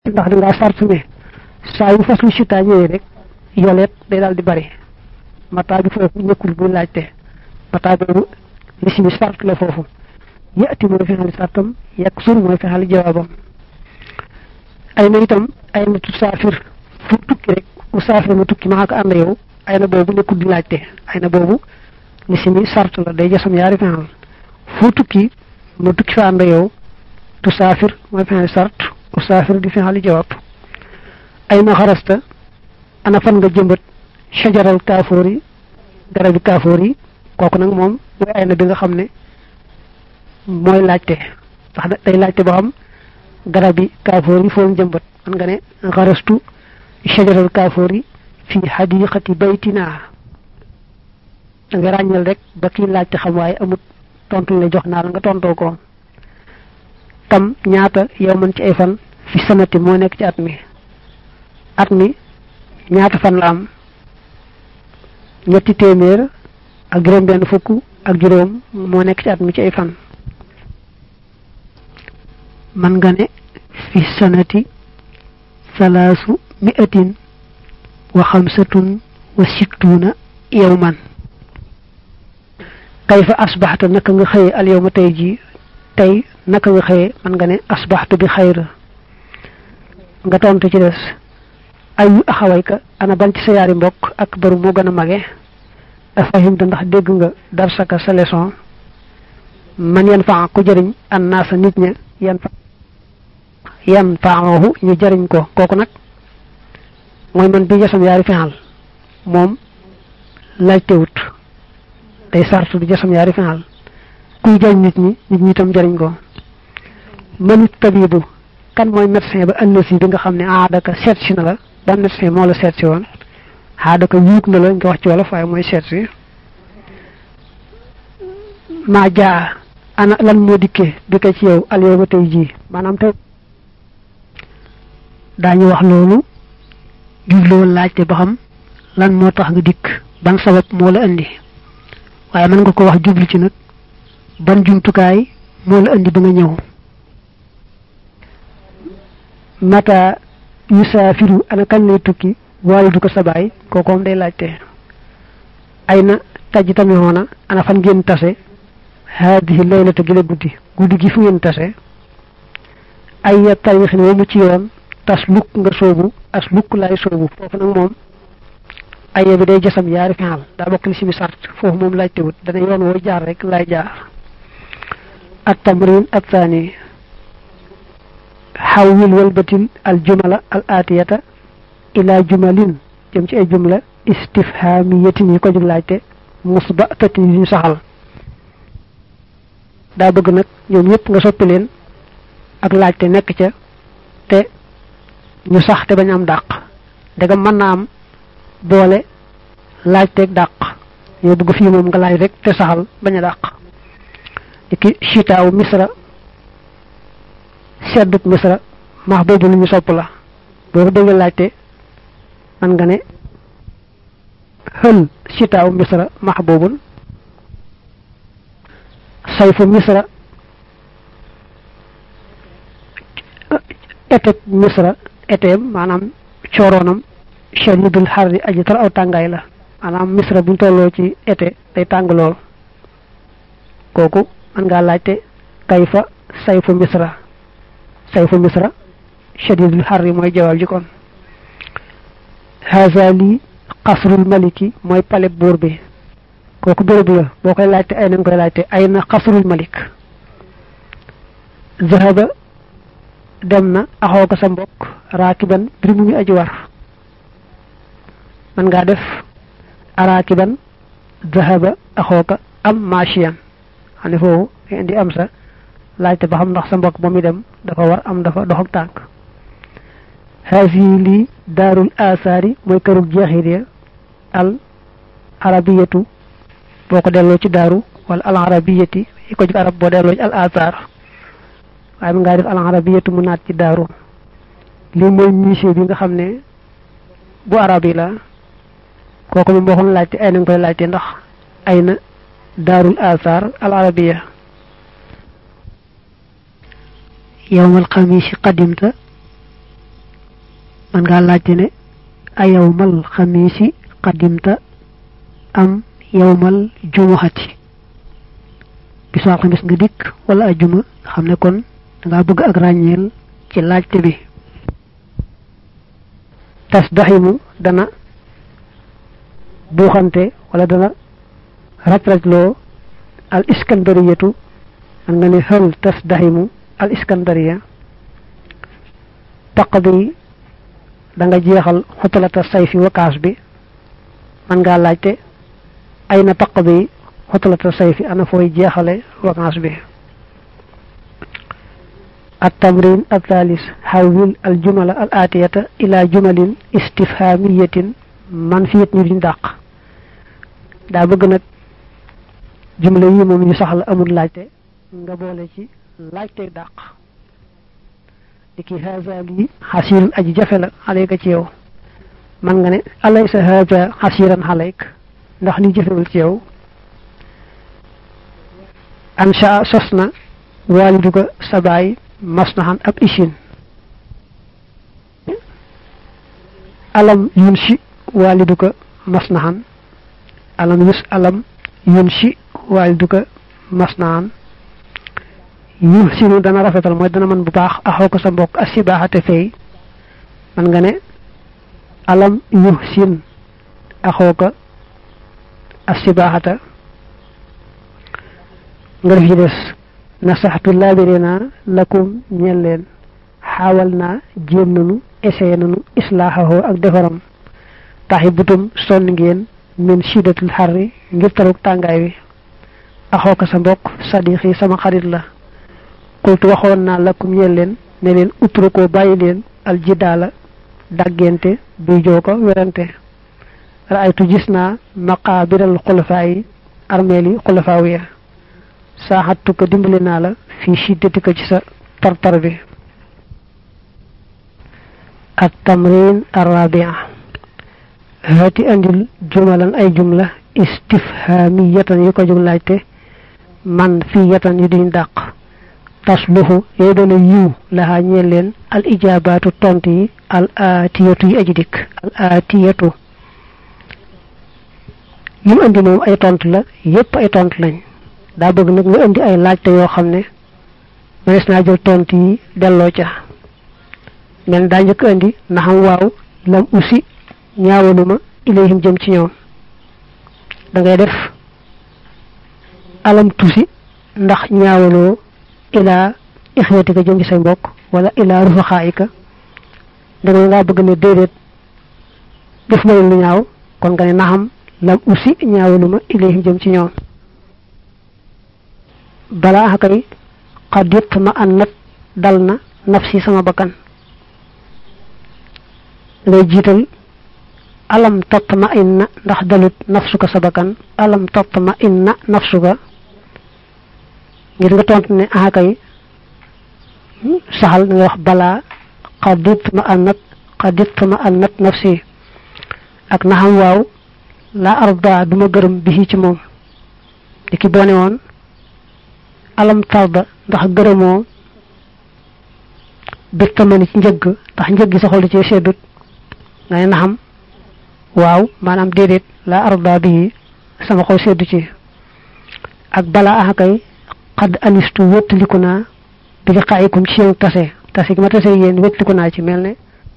ndax da ngaa sart ne saa yu faslu sita ñëwee rek yoleet day daal di bari mata bi foofu nekkul bu laajte mata boobu lisimi sart la foofu yati mooy fexali sartam yak sur mooy fexali jawaabam ay na itam ay na tu saafir fu tukki rek u saafir ma tukki maa ko ànd yow ay na boobu nekkul di laajte ay na boobu lisimi sart la day jasam yaari fexal fu tukki ma tukki fa ànd yow tu saafir mooy fexali sart u saafir di fexali jawaab ay na xarasta ana fan nga jëmbat shajaral kaafoor yi garabi kaafoor yi kooku nag moom mooy ay na bi nga xam ne mooy laajte ndax day laajte ba xam garabi kaafoor yi foo jëmbat man nga ne xarastu shajaral kaafoor yi fi xadiqati baytina da nga ràññal rek ba kii laajte xam waaye amut tontu la jox naa la nga tontoo ko tam ñaata yow man ci ay fan fi sanati moo nekk ci at mi at mi ñaata fan la am ñetti téeméer ak juróom benn fukk ak juróom moo nekk ci at mi ci ay fan man nga ne fi sanati salaasu mi'atin wa xamsatun wa sittuna yawman kayfa asbaxta naka nga xëye al yawma tey ji tey naka nga xëye man nga ne asbaxtu bi xayr nga tontu ci des ayu axawayka ana ban ci sa yaari mbokk ak baru moo gën a mage afahimta ndax dégg nga darsaka sa leçon man yan faa ku jëriñ an naa sa nit ña yan fa yan faahu ñu jëriñ ko kooku nag mooy man bi jasam yaari fexal moom laajtewut day sart bi jasam yaari fexal kuy jëriñ nit ñi nit ñi itam jëriñ ko manit tabibu kan mooy médecin ba ëllësi bi nga xam ne aadaka seet si na la ban médecin moo la seet si woon aadaka yuug na la nga wax ci wolof waaye mooy seet si maa jaa ana lan moo dikkee bi ko ci yow al yow ba tey jii maanaam tey daañu wax loolu jubloo laajte ba xam lan moo tax nga dikk ban sabab moo la indi waaye mën nga ko wax jublu ci nag ban jumtukaay moo la indi ba nga ñëw mata yusaafiru ana kañ lay tukki waalidu ko sa baay kookoom day laajte ay na taj tamixoona ana fan ngeen tase haadihi laylata gi la guddi guddi gi fu ngeen tase ay ya tarixin wa mu ci yoon tas lukk nga soobu as lukk laay soobu foofu nag moom aya bi day jasam yaari fexal daa bokk li si mi sart foofu moom laajte wut dana yoon woo jaar rek laay jaar at tamrin at thani xawwil walbatil al jumala al atiyata ila jumalin jëm ci ay jumla istifhamiyatin yi ko jóg laajte musbatatin yi ñu saxal daa bëgg nag ñoom ñëpp nga soppi leen ak laajte nekk ca te ñu sax te bañ am dàq dega mën naa am boole laajteeg dàq ñoo bëgg fii moom nga laaj rek te saxal bañ a dàq ki chitaaw misra sedduk misra max boobu lu ñu sopp la boo ko déggee laajte man nga ne xël chitaaw misra max boobul sayfu misra été misra éteem maanaam cooroonam shadidul xarri aji tar aw tàngaay la maanaam misra buñ tolloo ci été day tàng lool kooku man ngaa laajte kayfa sayfu misra sayfu misra shadidul xarri mooy jawaab ji kon haza lii xasrul maliki mooy paleb buur bi kooku béréb la boo koy laajte ay nañ koy laajte ay na xasrul malik zahaba dem na axoo ko sa mbokk raakiban bir mu ngi aji war man ngaa def araakiban zahaba axoo ko am machiyan xam ne foofu nga indi am sa laajte ba xam ndax sa mbokk ba muy dem dafa war am dafa dox ak tànk haasi lii daarul asaari mooy kërug jeexit ya al arabiyatu boo ko delloo ci daaru wala al arabiyati yi ko jug arab boo delloo ci al asaar waaye mu ngaa def al arabiyatu mu naat ci daaru lii mooy musée bi nga xam ne bu arab yi la kooku moom waxoon laajte ay na nga koy laajte ndax ay na daarul asaar al arabiya yowmal xamisi qadimta man ngaa laajte ne a yawmal xamiisi qadimta am yawmal jumuhati bisu alxamis nga dikk wala ajuma xam ne kon danga bëgg ak ràññeel ci laajte bi tasdaximu dana buuxante wala dana raj-rajloo al iskandariyatu man nga ne hal tasdaximu al iskandariya taqdi da nga jeexal xotalata sayfi wakaas bi man ngaa laajte ay na taqdi xotalata sayfi ana fooy jeexale wakaas bi التمرين الثالث حول الجمل الآتية إلى جمل استفهامية منفية ñu dàq daa bëgg nag jumla yi moom ñu saxla amul laajte nga boole ci laajte dàq liki haza lii xasirun aji jafe la alayka ci yow man nga ne alaysa haza xasiran alayk ndax li jafewul ci yow ansha sos na waaliduka sa baay masnahan ab ishin alam yunshi waaliduka masnahan alam yus alam yunshi waaliduka masnahan yuhsinu dana rafetal mooy dana mën bu baax axoo ko sa mbokk asibaaxate fay man nga ne alam yuhsin axoo ko asibaaxata nga def ci des nasaxtu laabire naa lakum ñeel leen xaawal naa jéem nanu essayé nanu islaaxahoo ak defaram taxi butum sonn ngeen min shiddatul xarri ngir taruk tàngaay wi axoo ko sa mbokk sadiqi sama xarit la qultu waxoon naa lakum ñeel leen ne leen utrukoo bàyyi leen aljidaala dàggente bi joo ko werante raaytu gis naa maqaabiral xulafaa yi armeel yi xulafaaw ya saaxattu ko dimbali naa la fii shiddati ko ci sa tartar bi at tamrin arrabia haati andil jumalan ay jumla istifhamiyatan yu ko jóg laajte man fii yatan yu duñ dàq tasluhu yooyu doona yiw laxaa ñeel leen al ijabaatu tont yi al aatiyatu yi aji dikk al aatiyatu yi mu andi moom ay tont la yépp ay tont lañ daa bëgg nag nga indi ay laajte yoo xam ne mënees naa jël tont yi delloo ca men daa njëkk indi na xam waaw lam usi ñaawaluma ilayhim jëm ci ñoom da ngay def alam tusi ndax ñaawaloo ilaa ixwatika jëm ci say mbokk wala ilaa rufaxaayika da nga ngaa bëgg ne déedéet def ma lu ñaaw kon nga ne naxam lam usi ñaawaluma ilayhim jëm ci ñoom balaa kay xadit ma an nat dal na nafsi sama bakkan ngay jiital alam tatma inna ndax dalut nafsuka sa bakkan alam tatma inna nafsuka ngir nga tontu ne ah kay saxal nga wax balaa xadit ma an nat xadit ma an nat nafsi ak naxam waaw la arda duma gërëm bi ci moom di ki boone woon alam tarda ndax gërëmoo bir tamani ci njëgg ndax njëgg sa xol ci seddut nga ne naxam waaw maanaam déedéet la arda bi sama xol seddu ci ak bala ah kay xadd anistu wéttaliku naa bi li xaayikum ci yéen tase tase gi ma tase yéen wéttaliku naa ci mel ne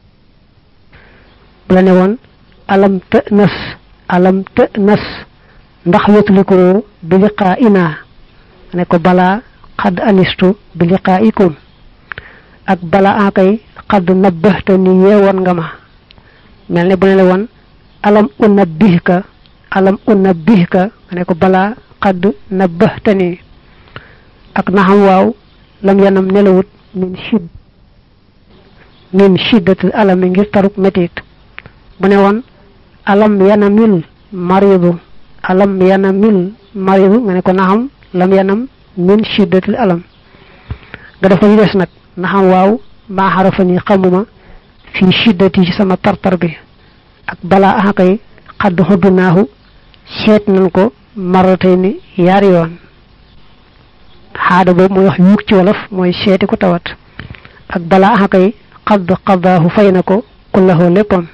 bu la ne woon alam të nas alam të nas ndax wéttalikoo bi li xaa inaa ne ko balaa xadd anistu bi liqaa'ikum ak balaa akay xadd nabbahta ni yeewoon nga ma mel ne bu ne la woon alam unabbihka alam unabbihka ne ko balaa xadd nabbahta ni ak naxam waaw lam yanam nelawut min shidd min shiddatil alami ngir taruk metit bu ne woon alam yanamil maridu alam yanamil maridu nga ne ko naxam lam yanam min shiddatil alam nga def ko ñu des nag na xam waaw maa xarafa ni xamuma fii shiddati ci sama tartar bi ak balaa axakay xadd xuddu naahu seet nañ ko maratay ni yaari yoon xaada boobu mooy wax yuug ci wolof mooy seeti ko tawat ak balaa axakay xadd xaddaahu fay na ko kullahu léppam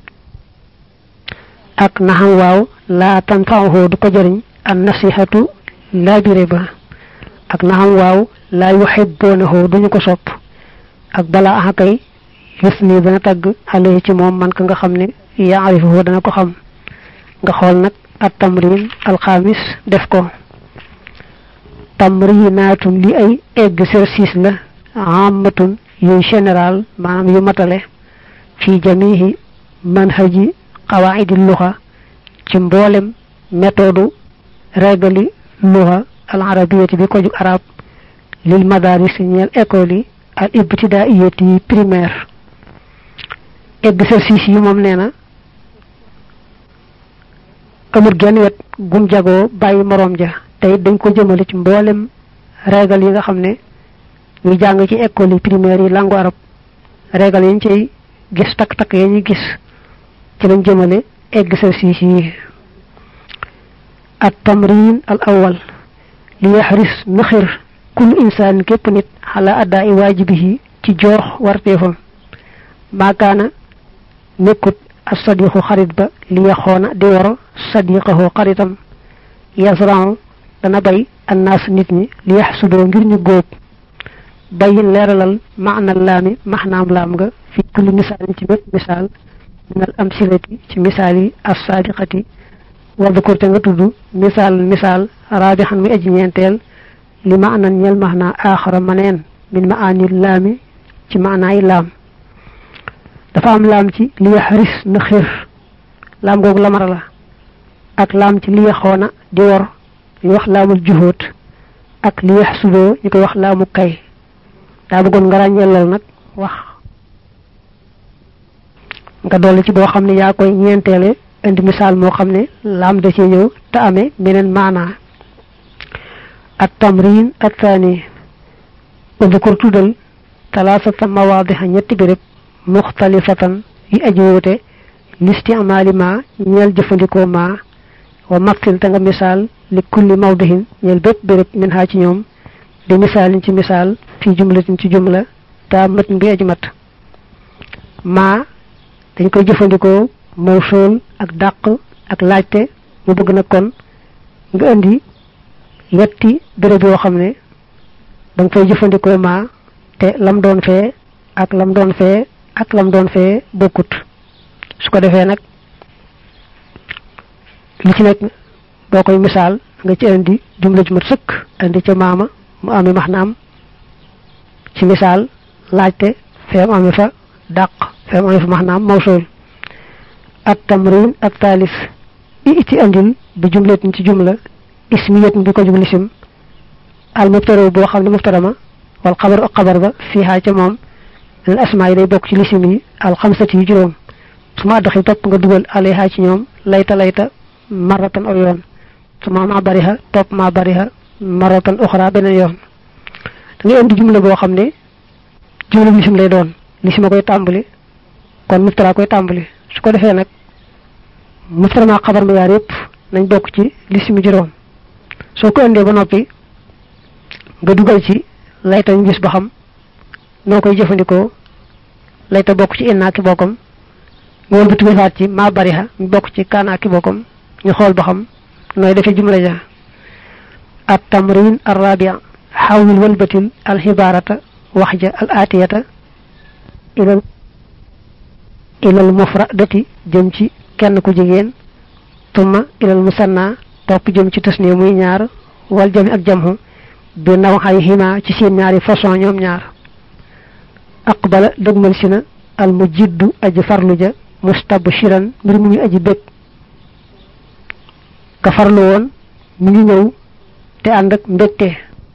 ak naxam waaw laa tanfa'uhu du ko jëriñ an nasihatu laabire ba ak naxam waaw laa yuhibbunahu duñu ko sopp ak balaa axa kay yus ni dana tagg alayhi ci moom man ka nga xam ne yaarifuhu dana ko xam nga xool nag at tamrin alxamis def ko tamrinaatun li ay exercice la ammatun yuy général maanaam yu matale fi jamihi manhaji qawaidi luxa ci mboolem méthode régali luxa al arabiyati bi ko jug arab lil madaris ñeel école yi al ibtidaiyati primaire exercice yi moom nee na amul genn wet gum jagoo bàyyi moroom ja te it dañ ko jëmale ci mboolem régal yi nga xam ne ñu jàng ci école yi primaire yi langue arab régal yi ñu cay gis takk-takk ya ñuy gis ci lañ jëmale exercice yi at tamrin al awal li yaxris na xir kullu insaan képp nit xala addaa i waajibihi ci joox warteefam maakaana nekkut as sadiqu xarit ba li yaxoona di woro sadiqahu xaritam yasran dana bay annaas nit ñi li yaxsudoo ngir ñu góob bayin leeralal maana laami maxnaam laam nga fi kulli misaalin ci bépp misaal min al amsilati ci misaal yi as saadiqati wadkur te nga tudd misaal misaal raabixan muy aji ñeenteel li maanan ñel maxnaa aaxara maneen min maani laami ci maanaay laam dafa am laam ci li yaxris na xir laam googu lamara la ak laam ci li yaxoona di wor ñu wax laamul juhóot ak li yax sudoo ñu koy wax laamu kay daa bëggoon nga ràññeelal nag wax nga dolli ci boo xam ne yaa koy ñeenteele indi misaal moo xam ne laam da cee ñëw te amee beneen maanaa at tamrin at thani udkur tuddal talaasata mawaadixa ñetti béréb muxtalifatan yu aji wuute listimaali ma ñeel jëfandikoo ma wa mattil te nga misaal li kulli mawdihin ñeel bépp béréb min haa ci ñoom di misaalin ci misaal fii jumlatin ci jumla taa mat bi aji mat maa dañ koy jëfandikoo mawsuul ak dàq ak laajte mu bëgg na kon nga indi yetti béréb yoo xam ne da nga fay jëfandikoo maa te lam doon fee ak lam doon fee ak lam doon fee bokkut su ko defee nag li ci nekk boo koy misaal nga ci indi jumla ju mat sëkk indi ca maama mu amee maxnaam ci misaal laajte feem amee fa dàq feem amee fa maxnaam mawsul at tamrin at taalis i iti andil bi jumlatin ci jumla ismiyatin bi ko jug lisim al mubtara boo xam ne mubtara ma wal xabar ak xabar ba fiihaa ca moom al asmaa yi day bokk ci lisim yi al xamsati yi juróom su ma addaxi topp nga dugal alayha ci ñoom layta layta maratan aw yoon su ma ma bariha topp ma bariha maratan uxra beneen yoon da ngay indi jumla boo xam ne jumla lisim lay doon lisim a koy tàmbali kon muftara koy tàmbali su ko defee nag muftara ma xabar ma yaar yëpp nañ bokk ci lisimi juróom soo ko indee ba noppi nga dugal ci layta ñu gis ba xam noo koy jëfandikoo layta bokk ci innaa ki bokkam nga wëlbati defaat ci maa bariha ñu bokk ci kaanaa ki bokkam ñu xool ba xam nooy defee jumla ja at tamrin ar rabia xawil wëlbatil al xibaarata wax ja al aatiyata ilal ilal mufradati jëm ci kenn ku jigéen tumma ilal musanna topp jëm ci tasniya muy ñaar wal jami ak jamhu bi naw xay xima ci seen ñaari façon ñoom ñaar aqbala dëgmal si na al mu jiddu aji farlu ja mustabshiran mbir mu ngi aji bég ka farlu woon mu ngi ñëw te ànd ak mbégte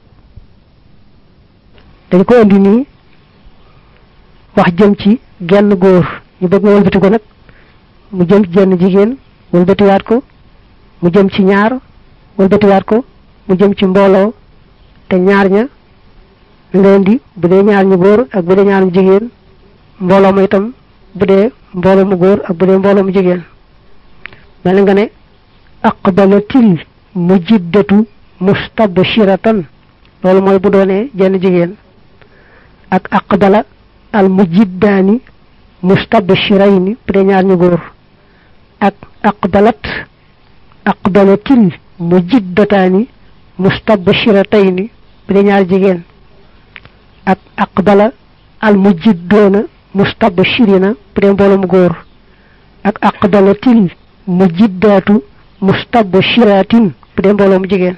dañ ko indi nii wax jëm ci genn góor ñu bëgg nga wëlbati ko nag mu jëm ci jenn jigéen wëlbatiwaat ko mu jëm ci ñaar wëlbatiwaat ko mu jëm ci mbooloo te ñaar ña nga indi bu dee ñaar ñu góor ak bu dee ñaar ñu jigéen mbooloo ma itam bu dee mbooloo mu góor ak bu dee mbooloo mu jigéen mel nga ne aqbalatil mujiddatu mustabshiratan loolu mooy bu doonee jenn jigéen ak aqbala al mujiddaani mustabshirayni bu dee ñaar ñu góor ak aqbalat aqbalatil mujiddataani mustabshiratayni bu dee ñaar jigéen ak aqbala al mujiddoona mustabshirina bu dee mbooloom góor ak aqbalatil mujiddaatu mustabshiratin bu dee mbooloom jigéen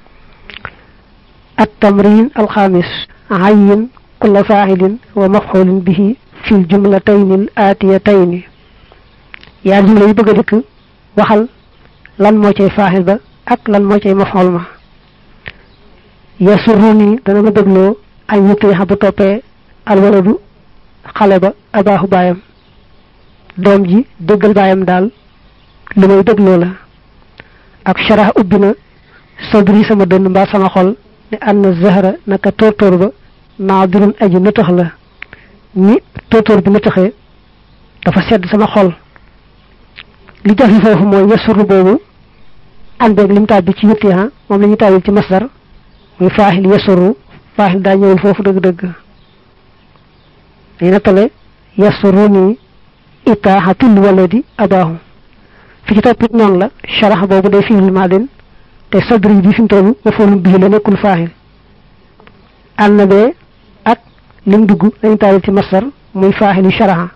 at tamrin alxamis ayin kulla faa'ilin wa maf'ulin bihi fil jumlatayni al aatiyatayni yaa jumla yi bëgg a dikk waxal lan moo cay faaxil ba ak lan moo cay maf'ul ma yasurruni dana ma dégloo ay yutiixa bu toppee alwaladu xale ba abaaxu baayam doom ji déggal baayam daal lu may dégloo la ak sharax ubbi na sadri sama dënn mbaa sama xol ne ann zahra naka tóortóor ba naadirun aji nëtëx la ni tóortóor bi nëtëxee dafa sedd sama xol li jafe foofu mooy yasuru boobu àndeeg lim tàbbi ci yutiixa moom la ñu tàbbi ci masdar muy faaxil yasuru faaxil daa ñëwul foofu dëgg-dëgg dañu nattale yasuruni itaaxatul waladi abaahu fi ci toppit noonu la sharax boobu day fiil maadin te sadri bi fi mu toll mafoolum bii la nekkul faaxil ànd bee ak lim dugg lañu taalil ci masdar muy faaxilu sharaxa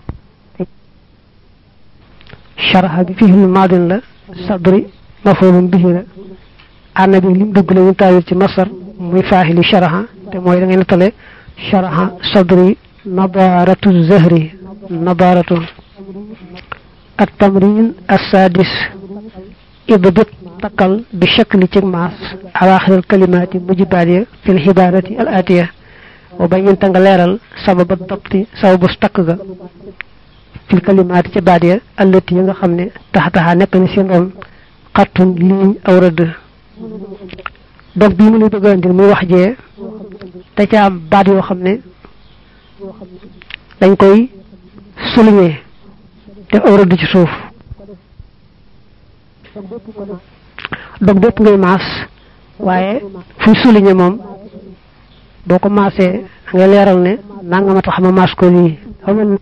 sharaxa bi fiil maadin la sadri mafoolum bii la ànd bi lim dugg lañu taalil ci masdar muy faaxilu sharaxa te mooy da ngay nattale sharaxa sadri nadaratu zahri nadaratu التمرين السادس اضبط تقل بشكل تجماس أواخر الكلمات مجبالية في الحبارة الآتية وبين تنغليرال سبب الضبط سبب استقغ في الكلمات تبادية التي ينغ خمني تحتها نكن سينون قط لين أو رد donc bi mu ñu bëgg andil muy wax jee da ca am baat yoo xam ne dañ koy souligner def aw rëdd ci suuf dog bépp ngay maas waaye fuy souligner moom boo ko maasee da ngay leeral ne nanga ma tax ma maas ko lii xamal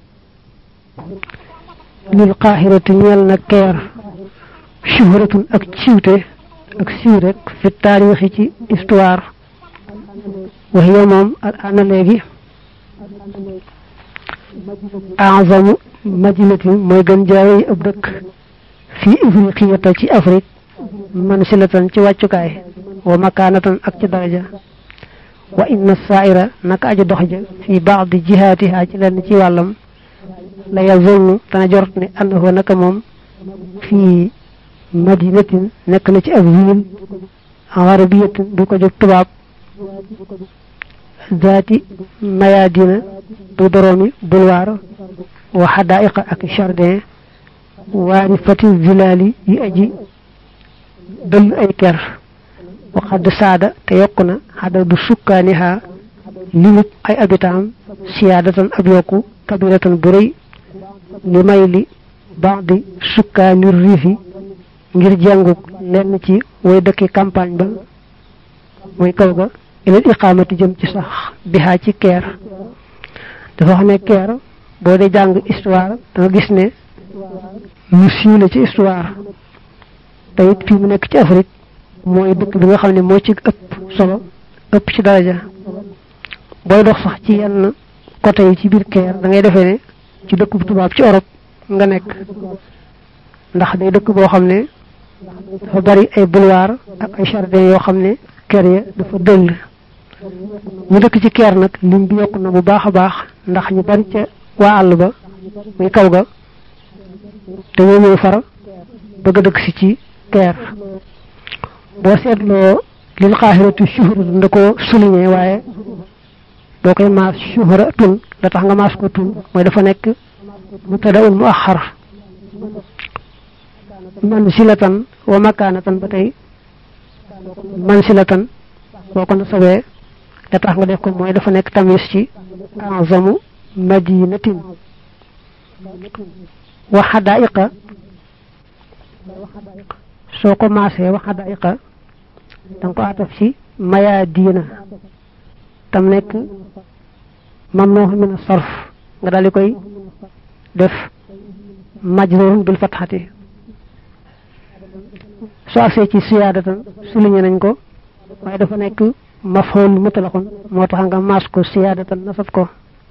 lil qaahirati ñeel na keer shuhratun ak ciwte ak siiw rek fi taarixi ci histoire wax yow moom al ana léegi azamu madinatin mooy gën jaay ab dëkk fii ifriqiyata ci afrique man silatan ci wàccukaay wa makaanatan ak ci daraja wa inna saaira naka aji dox ja fi baadi jihaatiha ci lenn ci wàllam la yazunnu dana jort ne annahu naka moom fii madinatin nekk na ci ab ville arabiyatin bu ko jóg tubaab zaati mayadina bu boroomi bulwaar wa xadaiqa ak jardin waari fati zilaali yi aji dëll ay ker wa xadd saada te yokk na xadadu sukkaaniha limub ay abitaam siyaadatan ab yokku kabiratan bu rëy li may li baadi sukkaani riifi ngir jànguk lenn ci way dëkki campagne ba mooy kaw ga ilal iqaamati jëm ci sax bihaa ci keer dafa wax ne keer boo dee jàng histoire da nga gis ne lu siiw la ci histoire te it fii mu nekk ci Afrique mooy dëkk bi nga xam ne moo ci ëpp solo ëpp ci daraja booy dox sax ci yenn côté yi ci biir keer da ngay defee ne ci dëkk bu tubaab ci Europe nga nekk ndax day dëkk boo xam ne dafa bari ay boulevard ak ay jardin yoo xam ne kër ya dafa dëll ñu dëkk ci keer nag lim bi yokk na bu baax a baax ndax ñu bari ca waa àll ba muy kaw ga te ñoo ñëw far bëgg a dëkk si ci keer boo seetloo lil xaaxiratu shuhra nda ko souligné waaye boo koy maas shuhra tun la tax nga maas ko tun mooy dafa nekk mubtadaun mu axar man silatan wa makaanatan ba tey man silatan boo ko nasabee la tax nga def ko mooy dafa nekk tamis ci azamu madinatin wa xadaiqa soo ko maasee wa xadaiqa da nga ko ataf ci maya diina tam nekk mam noo min sarf nga daal di koy def majrurun bil fatxati soo agsee ci siyaadatan souligné nañ ko waaye dafa nekk mafhul mutlaqun moo tax nga maas ko siyaadatan nasab ko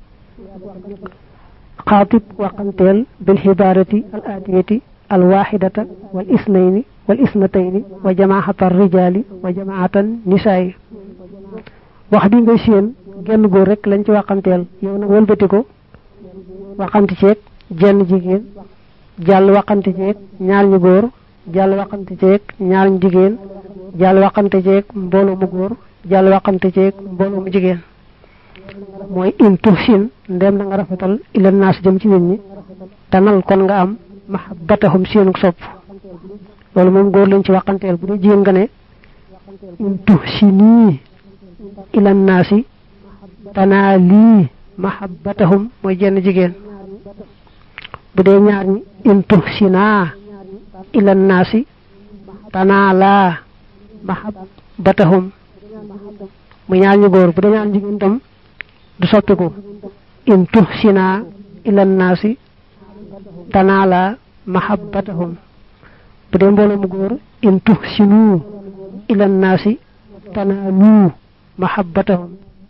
xaatib waqanteel bil xibaarati al aatiyati al waxidata wal isnayni wal isnatayni wa jamaata rijaali wa jamaatan nisaayi wax bi ngay séen genn góor rek lañ ci waqanteel yow nag wëlbati ko waqanti ceeg jenn jigéen jàll waqanti ceeg ñaar ñu góor jàll waqanti ceeg ñaar ñu jigéen jàll waqanti ceeg mbooloo mu góor jàll waqanti ceeg mbooloo mu jigéen mooy in tuhsin ndem na nga rafetal ila naas jëm ci nit ñi tanal kon nga am mahabbatahum seenu sopp loolu moom góor lañ ci waqanteel bu dee jigéen nga ne in tuhsini ila naasi tanaa lii mahabbatahum mooy jenn jigéen bu dee ñaar ñi in tuhsinaa ila naasi tanaa laa mahabbatahum mu ñaar ñu góor bu dee ñaar jigéen tam du soppiku in tuhsinaa ila naasi tanaa laa mahabbatahum bu dee mbooloo mu góor in tuhsinu ila naasi tanaalu mahabbatahum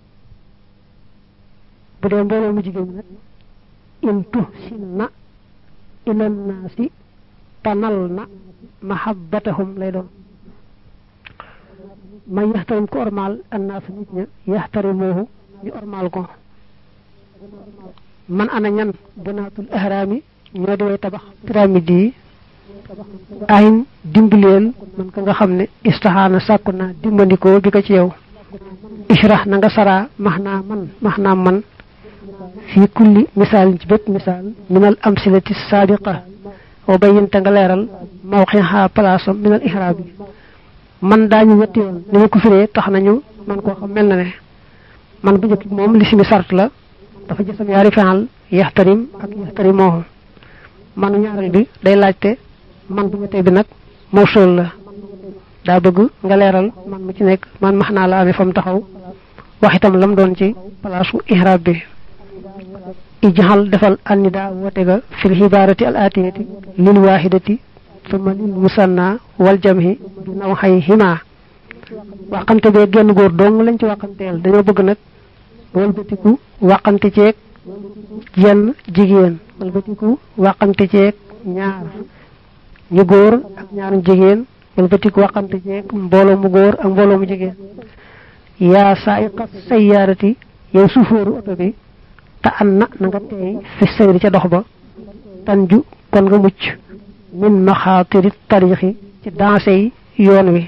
bu dee mbooloo mu jigéen nag in tuhsinna ila naasi tanal na mahabbatahum lay doon man yaxtarim ko ormaal annaas nit ña yaxtarimoohu ñu ormaal ko man ana ñan bunaatul ahraami ñoo di way tabax pyramide yi ayin dimbaleel man ka nga xam ne istaxaana sàkku naa dimbandikoo bi ko ci yow ishrah na nga saraa max naa man max naa man fii kulli misaal ci bépp misaal minal amsilati saabiqa wa bayyinte nga leeral mawqiha palaasam minal ihraab yi man daañu ñetti yoon ni ma ko firee tax nañu man koo xam mel na ne man bu njëkk moom li simi sart la dafa jësam yaari fenal yaxtarim ak yaxtarimoohu manu ñaareel bi day laajte man bu ñettee bi nag mawsul la daa bëgg nga leeral man mu ci nekk man max naa la amee fa mu taxaw wax itam lam doon ci palaasu ihraab bi ijxal defal annida woote ga fil xibaarati al atiyati lil waahidati summa lil musanna wal jamhi bi naw xay xima waxante bee genn góor dong lañ ci waxanteel dañoo bëgg nag walbatiku waxante ceeg jenn jigéen walbatiku waxante ceeg ñaar ñu góor ak ñaar jigéen walbatiku waxante ceeg mbooloo mu góor ak mbooloo mu jigéen yaa saayiqa sayyaarati yow sufóoru oto bi te an na na nga teey fi sayri ca dox ba tanju kon nga mucc min maxaatiri tarixi ci danse yi yoon wi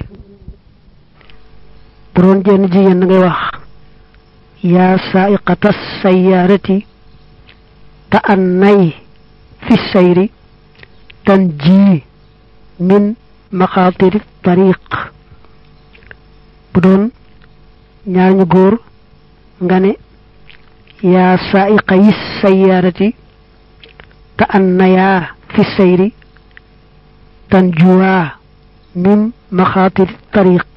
bu doon jenn jigéen da ngay wax yaa saaiqata sayyaarati te an nay fi sayri tan ji min maxaatiri tariq bu doon ñaar ñu góor nga ne yaa saaiqa yi sayyaarati te an nayaa fi sayri tan juwaa min maxaatiri tariq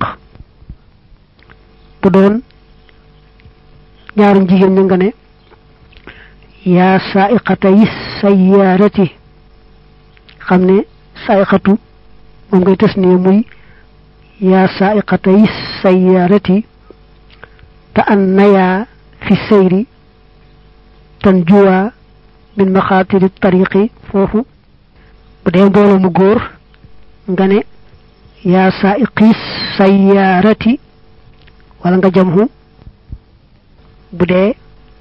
bu doon ñaarum jigéen ña nga ne yaa saaiqata yi sayyaarati xam ne saaiqatu moom ngay tës ne muy yaa saaiqata yi sayyaarati te an nayaa fi sayri tan juwaa min maxaatiri tariqi foofu bu dee mbooloo mu góor nga ne yaa saaiqi sayyaarati wala nga jamhu bu dee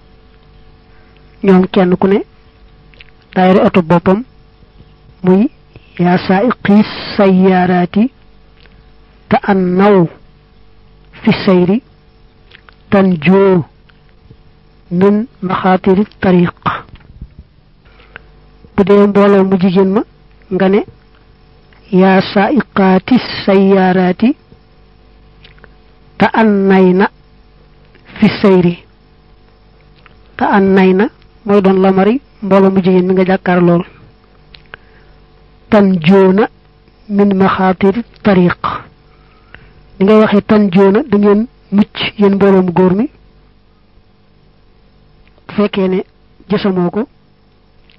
ñoom kenn ku ne daayira oto boppam muy yaa saaiqi sayyaaraati te an naw fi sayri tan joo min maxaatiri tariq bu dee mbooloo mu jigéen ma nga ne yaa saaiqaati sayyaaraati te an nay na fi sayri te an nay na mooy doon lamari mbooloo mu jigéen mi nga jàkkaar lool tan joona min maxaatiri tariq ni ngay waxee tan joona da ngeen mucc yéen mbooloo mu góor mi bu fekkee ne jësamoo ko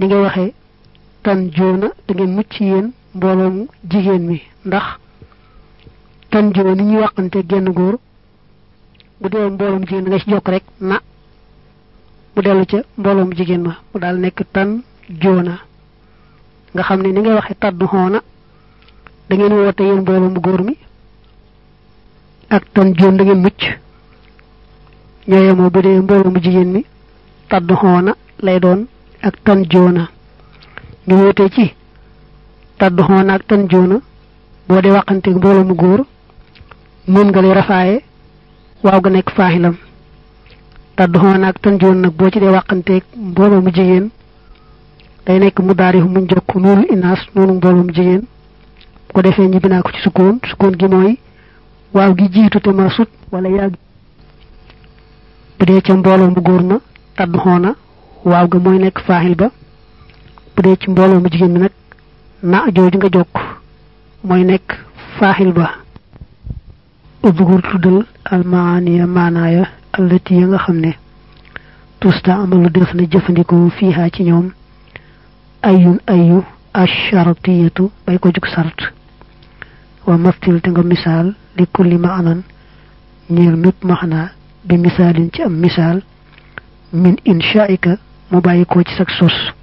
ni ngay waxee tan joona da ngeen mucc yéen mbooloom jigéen mi ndax tan joo ni ñuy waxante genn góor bu dee mbooloom jigéen nga ci jokk rek na mu dellu ca mbooloom jigéen ma mu daal nekk tan joona nga xam ne ni ngay waxee taddu xoona da ngeen woote yéen mbooloom góor mi ak tan joon da ngeen mucc ñooyemoo bu dee mbooloom jigéen mi taddu xoona lay doon ak tan joona ñu wutee ci taddu xoona ak tan joona boo dee waxanteeg mbooloo mu góor moom nga lay rafaaye waaw ga nekk faaxilam taddu xoona ak tan joona nag boo ci dee waxanteeg mbooloo mu jigéen day nekk mu daarif muñ jokk noonu inaas noonu mbooloo mu jigéen bu ko defee ñibbi naa ko ci sukkoon sukkoon gi mooy waaw gi jiitu te ma sut wala yàgg bu dee ca mbooloo mu góor ma taddu xoona waaw ga mooy nekk faaxil ba bu dee ci mbooloo mu jigéen bi nag na jooju nga jokk mooy nekk faaxil ba udgur tuddal almaaniya maanaaya allati ya nga xam ne tusta amalu def na jëfandikoo fiihaa ci ñoom ayun ayu ashartiyatu bay ko jug sart wa mastil te nga misaal li kulli maanan ñeel mépp maxnaa bi misaalin ci am misaal min inshaika mu bàyyi ko ci sag sos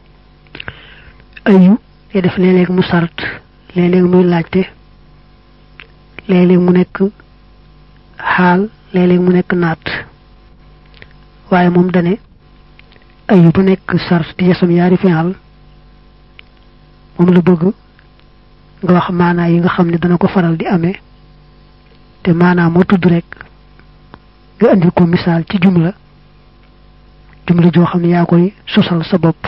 ayu te def léeg-léeg mu sart léeg-léeg muy laajte léeg-léeg mu nekk xaal léeg-léeg mu nekk naat waaye moom dane ayu ba nekk sart di yesam yaari fi'al moom la bëgg nga wax maanaa yi nga xam ne dana ko faral di amee te maanaa moo tudd rek nga andil ko misaal ci jumla jumla joo xam ne yaa koy sosal sa bopp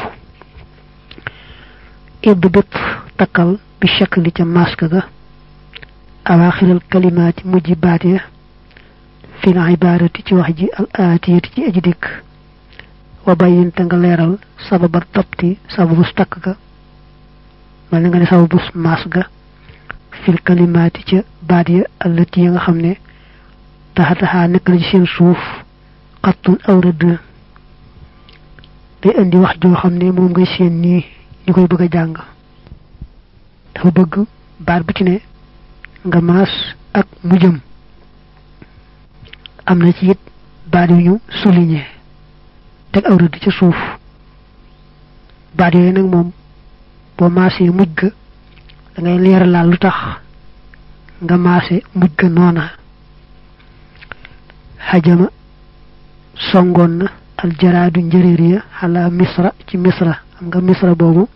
idd bépp takkal bi shakli ca maska ga awaaxiral kalimaati mujj baat ya fil ibaarati ci wax ji al aatiyati ci aji dikk wa bayyinte nga leeral sababat dabti sababus takk ga mel na nga ne sababus maas ga fil kalimaati ca baat ya allati ya nga xam ne taxataxaa nekk na ci seen suuf xattun aw rëdd day indi wax joo xam ne moom ngay seen nii ñu koy bëgg a jàng dafa bëgg baat bu ci ne nga maas ak mujjëm am na ci it baat yu ñu souligné teg aw rëdd ca suuf baat yooyu nag moom boo maasee mujj ga da ngay leeralaal lu tax nga maase mujj ga noona xajama songoon na aljaraadu njëréer ya xalaa misra ci misra am nga misra boobu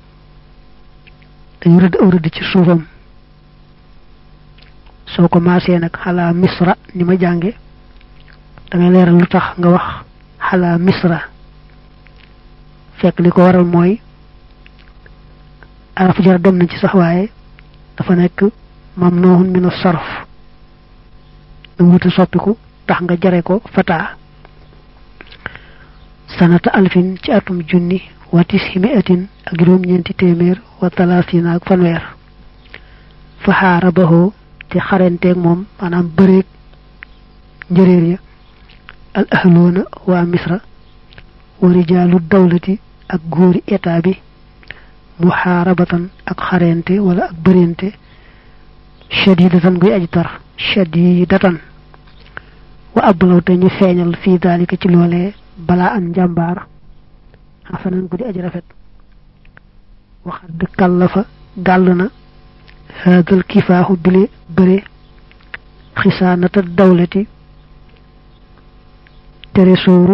dañu rëdd aw rëdd ci suufam soo ko maasee nag xalaa misra ni ma jànge da ngay leeral lu tax nga wax xalaa misra fekk li ko waral mooy araf jar dem na ci sax waaye dafa nekk mamnuun min as-sarf da wuta soppiku tax nga jare ko fataa sanata alfin ci atum junni wa tisimiatin ak juróom ñeenti téeméer wa talaasina ak fanweer fa xaarabahoo te xarenteeg moom maanaam bëreeg njëréer ya al ahloona waa misra wa rijaalu dawlati ak góori état bi muxaarabatan ak xarente wala ak bërente shadidatan guy aji tar shadidatan wa ablaw te ñu feeñal fii daalika ci loolee balaa an njàmbaar xasanan gu di aji rafet waxad kàllafa gàll na haadal kifaaxu bile bëre xisaanata dawlati teresooru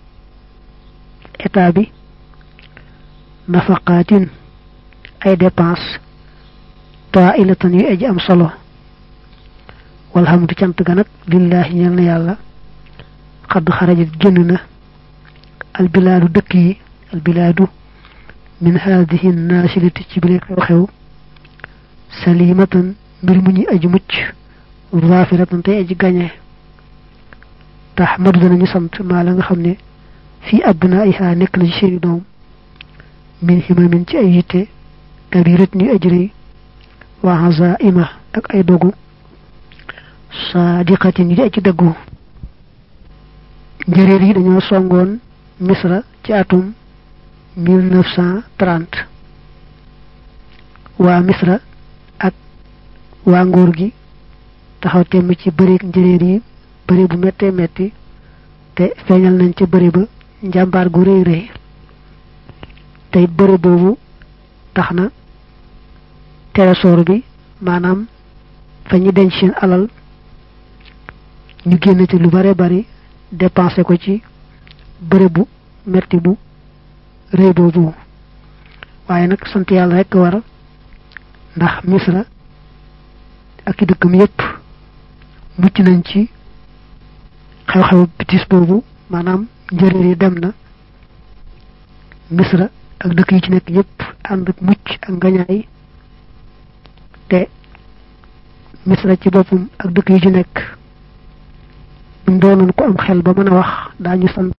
état bi nafaqaatin ay dépense taailatan yu aji am solo walhamdu cant ga nag lillahi ñel na yàlla xadd xarajat génn na albilaadu dëkk yi albilaadu min haadihi naasilati ci bile xew-xew salimatan mbir mu ñuy aji mucc zaafiratan tey aji gañe taxmadu danañu sant maa la nga xam ne fii abnaiha nekk na ci seeni doom min himamin ci ay yitte kabirat ni aji rëy wa hazaima ak ay dogu saadiqatin yi di aji dëggu njëréer yi dañoo songoon misra ci atum 1930 waa misra ak waa nguur gi taxaw temm ci bëreeg njëréer yi bëre bu méttee metti te feeñal nañ ca bëre ba njàmbaar gu rëy rëy tey bëre boobu tax na trésor bi maanaam fa ñu denc seen alal ñu génn ci lu bare bari dépensé ko ci bëre bu metti bu rëy boobu waaye nag sant yàlla rekk war ndax misra ak i dëkkam yépp mucc nañ ci xew-xew bitis boobu maanaam njëréer yi dem na misra ak dëkk yi ci nekk yépp ànd ak mucc ak ngañaay te misra ci boppam ak dëkk yi ci nekk buñ doonoon ko am xel ba mën a wax daañu sant